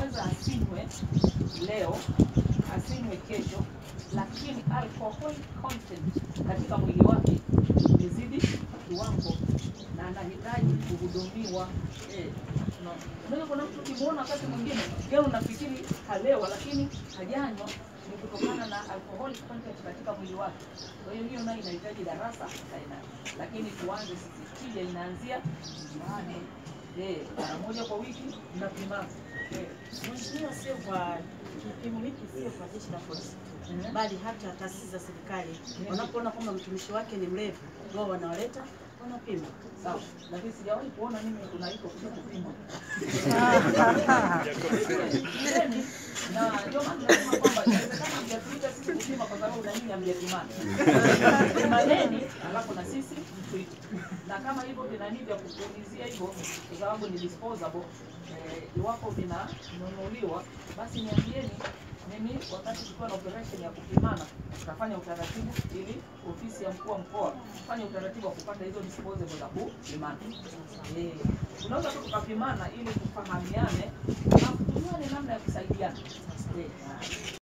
anaweza asinywe leo asinywe kesho, lakini alcohol content katika mwili wake imezidi kiwango na anahitaji kuhudumiwa. Eh, no. Unajua kuna mtu ukimwona wakati mwingine yeye unafikiri kalewa, lakini hajanywa ni kutokana na alcohol content katika mwili wake. Kwa hiyo hiyo nayo inahitaji darasa aina, lakini tuanze sisi, tija inaanzia nyumbani. Eh, mara moja kwa wiki mnapimana. Eh, Mheshimiwa, sio kwa kipimo hiki, sio kwa jeshi la polisi Mhm. bali hata taasisi za serikali wanapoona kwamba mtumishi wake ni mlevi, wao wanawaleta wanapima. Sawa, lakini sijawahi kuona mimi tunaitwa kuja kupima. Yaani, na ndio maana tunasema kwamba inawezekana hamjatuita sisi kupima kwa sababu na nyinyi hamjapimana. Pimaneni alafu na sisi mtuite. Na kama hivyo vinani vya kupulizia hivyo kwa sababu ni disposable eh, iwapo vinanunuliwa basi niambieni mimi wakati tukiwa na operation ya kupimana tutafanya utaratibu ili ofisi ya mkuu wa mkoa fanye utaratibu wa kupata hizo disposable za kupimana. Eh, tunaweza tu tukapimana ili tufahamiane na tujuane namna ya kusaidiana. Eh,